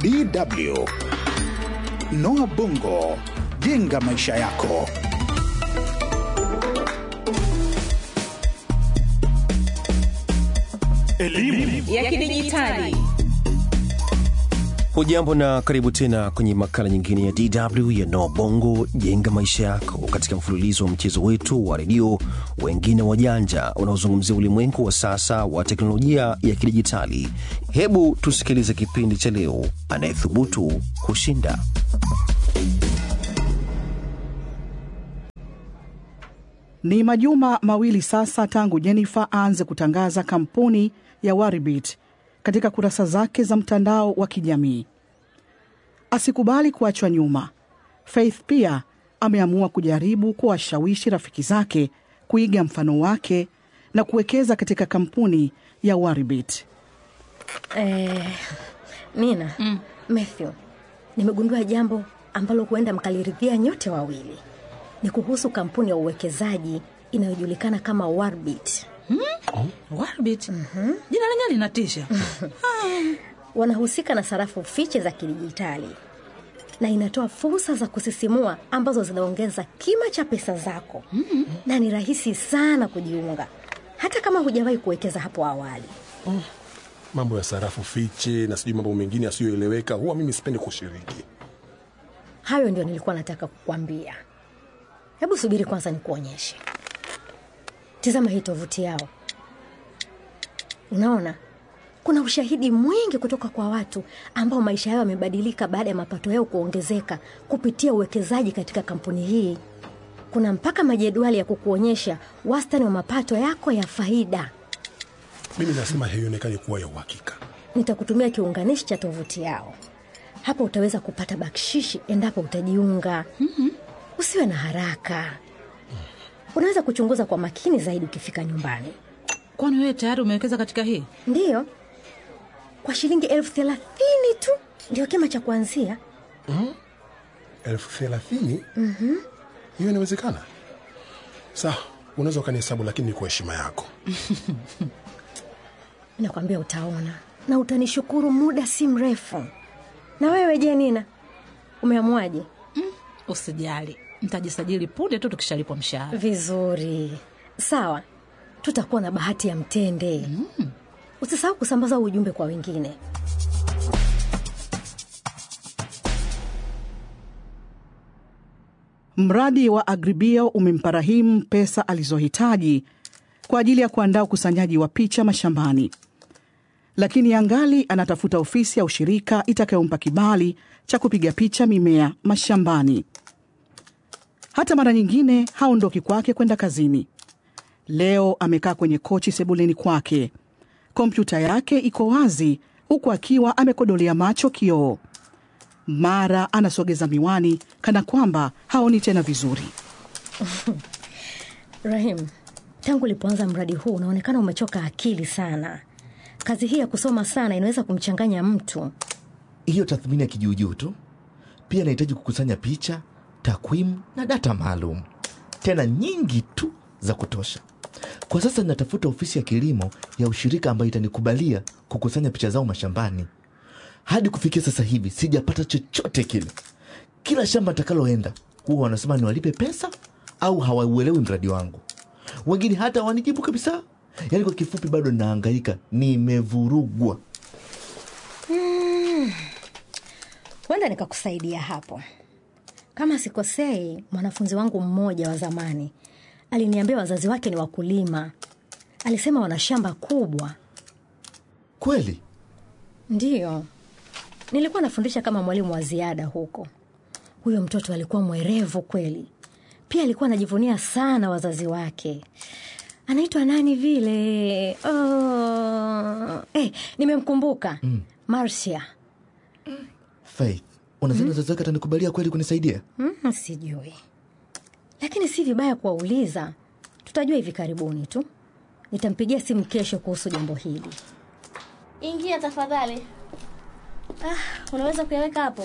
DW Noah Bongo, jenga maisha yako. Elimu ya kidijitali. Hujambo na karibu tena kwenye makala nyingine ya DW ya Noa Bongo jenga maisha yako, katika mfululizo wa mchezo wetu wa redio wengine wajanja unaozungumzia ulimwengu wa sasa wa teknolojia ya kidijitali. Hebu tusikilize kipindi cha leo, anayethubutu kushinda. Ni majuma mawili sasa tangu Jennifer aanze kutangaza kampuni ya Waribit katika kurasa zake za mtandao wa kijamii. Asikubali kuachwa nyuma. Faith pia ameamua kujaribu kuwashawishi rafiki zake kuiga mfano wake na kuwekeza katika kampuni ya Waribit. Eh, Nina mm. Matthew, nimegundua jambo ambalo huenda mkaliridhia nyote wawili. Ni kuhusu kampuni ya uwekezaji inayojulikana kama Warbit. Warbit. Jina lenyewe linatisha. Wanahusika na sarafu fiche za kidijitali na inatoa fursa za kusisimua ambazo zinaongeza kima cha pesa zako mm-hmm. na ni rahisi sana kujiunga hata kama hujawahi kuwekeza hapo awali. mambo ya sarafu fiche na sijui mambo mengine yasiyoeleweka huwa mimi sipendi kushiriki Hayo ndio nilikuwa nataka kukwambia. Hebu subiri kwanza nikuonyeshe. Tizama hii tovuti yao. Unaona, kuna ushahidi mwingi kutoka kwa watu ambao maisha yao yamebadilika baada ya mapato yao kuongezeka kupitia uwekezaji katika kampuni hii. Kuna mpaka majedwali ya kukuonyesha wastani wa mapato yako ya faida. mimi nasema haionekani kuwa ya uhakika Nitakutumia kiunganishi cha tovuti yao. Hapo utaweza kupata bakshishi endapo utajiunga. mm-hmm. Usiwe na haraka, unaweza kuchunguza kwa makini zaidi ukifika nyumbani. Kwani wewe tayari umewekeza katika hii? Ndiyo, kwa shilingi elfu thelathini tu ndio kima cha kuanzia. elfu thelathini hiyo inawezekana sawa unaweza ukanihesabu lakini ni kwa heshima yako Nakwambia utaona na utanishukuru muda si mrefu. Na wewe je, Nina, umeamuaje? Usijali, nitajisajili punde tu tukishalipwa mshahara. Vizuri, sawa, tutakuwa na bahati ya mtende. Usisahau kusambaza huu ujumbe kwa wengine. Mradi wa Agribio umempa Rahim pesa alizohitaji kwa ajili ya kuandaa ukusanyaji wa picha mashambani, lakini angali anatafuta ofisi ya ushirika itakayompa kibali cha kupiga picha mimea mashambani. Hata mara nyingine haondoki kwake kwenda kazini. Leo amekaa kwenye kochi sebuleni kwake, kompyuta yake iko wazi, huku akiwa amekodolea macho kioo. Mara anasogeza miwani kana kwamba haoni tena vizuri. Rahim, tangu ulipoanza mradi huu unaonekana umechoka akili sana. Kazi hii ya kusoma sana inaweza kumchanganya mtu. hiyo tathmini ya kijuujuu tu. Pia nahitaji kukusanya picha, takwimu na data maalum, tena nyingi tu za kutosha. Kwa sasa ninatafuta ofisi ya kilimo ya ushirika ambayo itanikubalia kukusanya picha zao mashambani. Hadi kufikia sasa hivi sijapata chochote kile. Kila shamba nitakaloenda huwa wanasema niwalipe pesa au hawauelewi mradi wangu. Wengine hata hawanijibu kabisa. Yaani kwa kifupi, bado naangaika, nimevurugwa. Huenda nikakusaidia hapo. Kama sikosei, mwanafunzi wangu mmoja wa zamani aliniambia wazazi wake ni wakulima. Alisema wana shamba kubwa. Kweli Ndiyo, nilikuwa nafundisha kama mwalimu wa ziada huko. Huyo mtoto alikuwa mwerevu kweli, pia alikuwa anajivunia sana wazazi wake. Anaitwa nani vile? Oh, eh, nimemkumbuka mm. Marcia. Faith, unadhani wazazi wake atanikubalia kweli kunisaidia? Mm, sijui, lakini si vibaya kuwauliza. Tutajua hivi karibuni tu. Nitampigia simu kesho kuhusu jambo hili. Ingia tafadhali. Ah, unaweza kuyaweka hapo.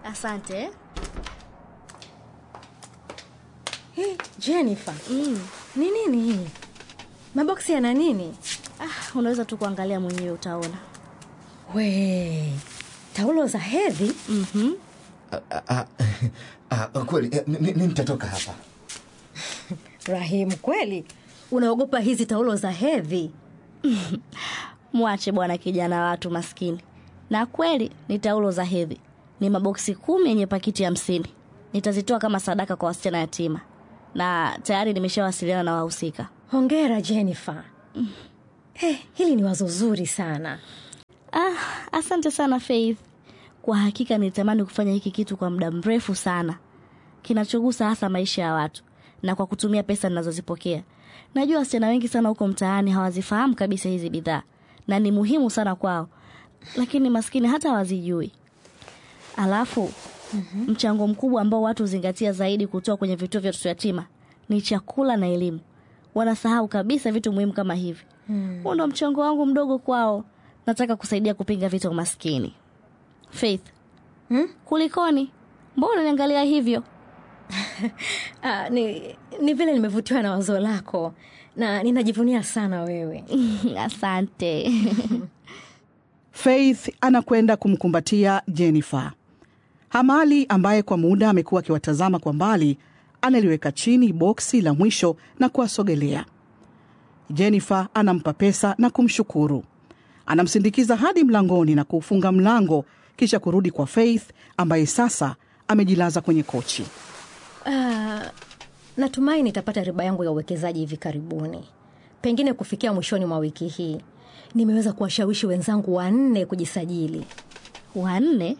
Asante. Hey, Jennifer, Mm. Ni nini hii? Maboksi yana nini? Ah, unaweza tu kuangalia mwenyewe utaona. We, taulo za hedhi? mm Ah, ah, ah, ah, kweli eh, ni- ni- ni nitatoka hapa Rahim, kweli unaogopa hizi taulo za hedhi? Mwache bwana kijana watu maskini. Na kweli ni taulo za hedhi, ni maboksi kumi yenye pakiti hamsini. Nitazitoa kama sadaka kwa wasichana yatima, na tayari nimeshawasiliana na wahusika. Hongera Jennifer. Hey, hili ni wazo zuri sana. Ah, asante sana Faith. Kwa hakika nilitamani kufanya hiki kitu kwa muda mrefu sana, kinachogusa hasa maisha ya watu na kwa kutumia pesa ninazozipokea. Najua wasichana wengi sana huko mtaani hawazifahamu kabisa hizi bidhaa na ni muhimu sana kwao, lakini maskini hata hawazijui. Alafu mm-hmm. mchango mkubwa ambao watu huzingatia zaidi kutoa kwenye vituo vya watoto yatima ni chakula na elimu. Wanasahau kabisa vitu muhimu kama hivi. Huo ndo mchango wangu mdogo kwao. Nataka kusaidia kupinga vita umaskini. Faith, Hmm? kulikoni? Mbona niangalia hivyo? Ah, ni, ni vile nimevutiwa na wazo lako na ninajivunia sana wewe. Asante. Faith anakwenda kumkumbatia Jennifer. Hamali ambaye kwa muda amekuwa akiwatazama kwa mbali, analiweka chini boksi la mwisho na kuwasogelea. Jennifer anampa pesa na kumshukuru. Anamsindikiza hadi mlangoni na kuufunga mlango, kisha kurudi kwa Faith ambaye sasa amejilaza kwenye kochi. Ah, natumai nitapata riba yangu ya uwekezaji hivi karibuni, pengine kufikia mwishoni mwa wiki hii. Nimeweza kuwashawishi wenzangu wanne kujisajili. Wanne?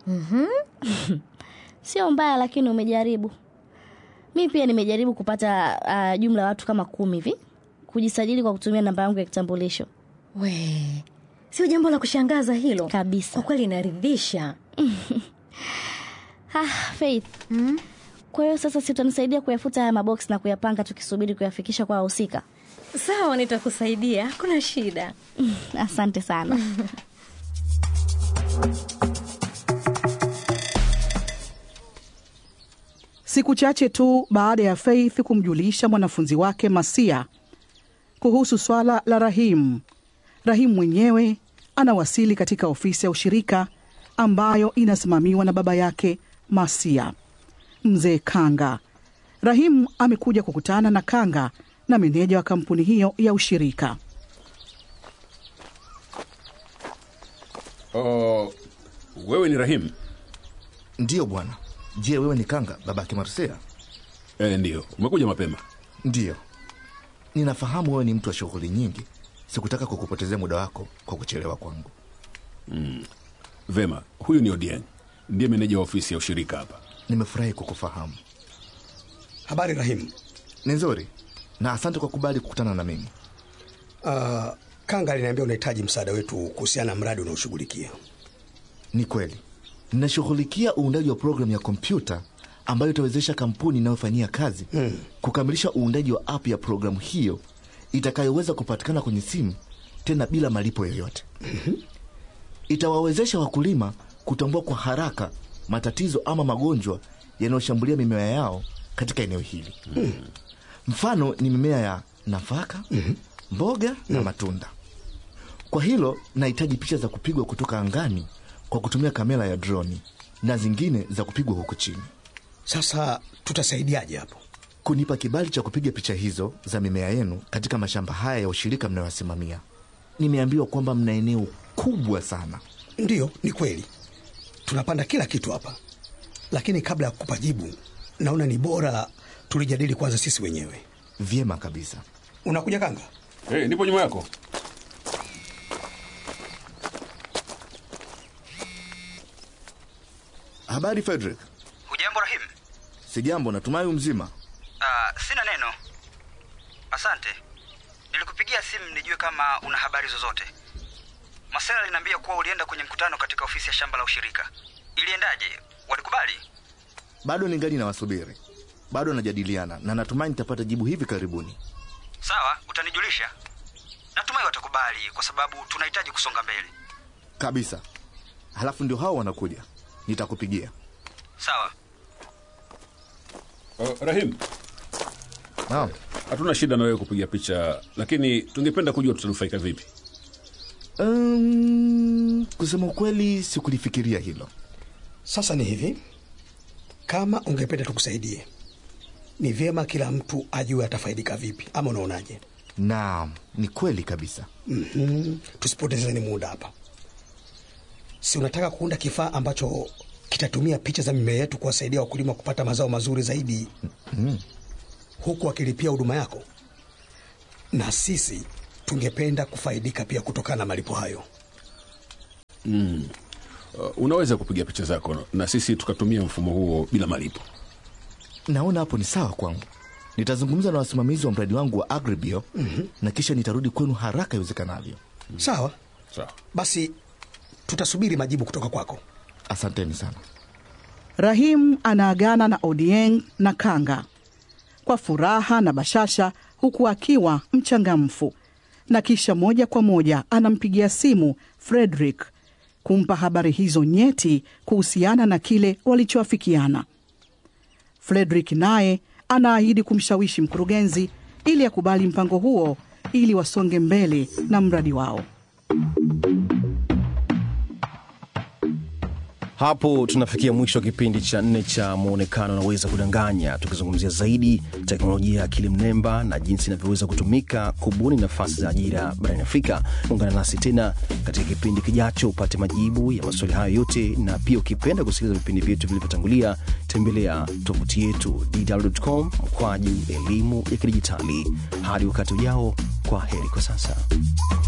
Sio mbaya, lakini umejaribu. Mi pia nimejaribu kupata uh, jumla ya watu kama kumi hivi kujisajili kwa kutumia namba yangu ya kitambulisho We, sio jambo la kushangaza hilo kabisa. kwa kweli, inaridhisha. Ah, Faith. Kwa hiyo sasa si utanisaidia kuyafuta haya maboksi na kuyapanga tukisubiri kuyafikisha kwa wahusika? Sawa, nitakusaidia, hakuna shida. Asante sana. Siku chache tu baada ya Faith kumjulisha mwanafunzi wake Masia kuhusu swala la Rahim, Rahim mwenyewe anawasili katika ofisi ya ushirika ambayo inasimamiwa na baba yake Masia, mzee Kanga. Rahim amekuja kukutana na Kanga na meneja wa kampuni hiyo ya ushirika. Oh, wewe ni Rahim? ndiyo bwana je wewe ni kanga babake marsia E, ndiyo. Umekuja mapema. ndiyo ninafahamu wewe ni mtu wa shughuli nyingi sikutaka kukupotezea muda wako kwa kuchelewa kwangu Vema, huyu ni Odieng, ndiye meneja wa ofisi ya ushirika hapa. nimefurahi kukufahamu Habari Rahim. ni nzuri na asante kwa kubali kukutana na mimi Uh, Kanga aliniambia unahitaji msaada wetu kuhusiana na mradi unaoshughulikia. ni kweli ninashughulikia uundaji wa programu ya kompyuta ambayo itawezesha kampuni inayofanyia kazi Mm. kukamilisha uundaji wa app ya programu hiyo itakayoweza kupatikana kwenye simu tena bila malipo yoyote itawawezesha wakulima kutambua kwa haraka matatizo ama magonjwa yanayoshambulia mimea yao katika eneo hili mfano ni mimea ya nafaka mboga na matunda kwa hilo nahitaji picha za kupigwa kutoka angani kwa kutumia kamera ya droni na zingine za kupigwa huku chini Sasa tutasaidiaje hapo? kunipa kibali cha kupiga picha hizo za mimea yenu katika mashamba haya ya ushirika mnayoyasimamia. Nimeambiwa kwamba mna eneo kubwa sana. Ndiyo, ni kweli tunapanda kila kitu hapa, lakini kabla ya kukupa jibu, naona ni bora tulijadili kwanza sisi wenyewe. Vyema kabisa. Unakuja Kanga? Hey, nipo nyuma yako. Habari Frederick. Hujambo Rahim? Sijambo, natumai mzima. Uh, sina neno. Asante. Nilikupigia simu nijue kama una habari zozote. Masela aliniambia kuwa ulienda kwenye mkutano katika ofisi ya shamba la ushirika. Iliendaje? Walikubali? Bado ningali nawasubiri, bado najadiliana na natumai nitapata jibu hivi karibuni. Sawa, utanijulisha. Natumai watakubali kwa sababu tunahitaji kusonga mbele. Kabisa. Halafu ndio hao wanakuja, nitakupigia. Sawa. Uh, Rahim, Naam. hatuna shida na wewe kupiga picha, lakini tungependa kujua tutanufaika vipi. Um, kusema ukweli sikulifikiria hilo. Sasa ni hivi, kama ungependa tukusaidie, ni vyema kila mtu ajue atafaidika vipi, ama unaonaje? Naam, ni kweli kabisa. mm Tusipotezeni muda hapa. Si unataka kuunda kifaa ambacho kitatumia picha za mimea yetu kuwasaidia wakulima kupata mazao mazuri zaidi Mm. huku wakilipia huduma yako, na sisi tungependa kufaidika pia kutokana na malipo hayo. Mm. Uh, unaweza kupiga picha zako na sisi tukatumia mfumo huo bila malipo. Naona hapo ni sawa kwangu. Nitazungumza na wasimamizi wa mradi wangu wa Agribio Mhm. na kisha nitarudi kwenu haraka iwezekanavyo. Sawa, Sawa. basi tutasubiri majibu kutoka kwako. Asanteni sana. Rahim anaagana na Odieng na Kanga kwa furaha na bashasha, huku akiwa mchangamfu, na kisha moja kwa moja anampigia simu Frederick kumpa habari hizo nyeti kuhusiana na kile walichoafikiana. Frederick naye anaahidi kumshawishi mkurugenzi ili akubali mpango huo ili wasonge mbele na mradi wao. Hapo tunafikia mwisho wa kipindi cha nne cha Mwonekano Unaweza Kudanganya, tukizungumzia zaidi teknolojia ya akili mnemba na jinsi inavyoweza kutumika kubuni nafasi za ajira barani Afrika. Ungana nasi tena katika kipindi kijacho upate majibu ya maswali hayo yote, na pia ukipenda kusikiliza vipindi vyetu vilivyotangulia, tembelea tovuti yetu dw.com mkwaju elimu ya kidijitali. Hadi wakati ujao, kwa heri kwa sasa.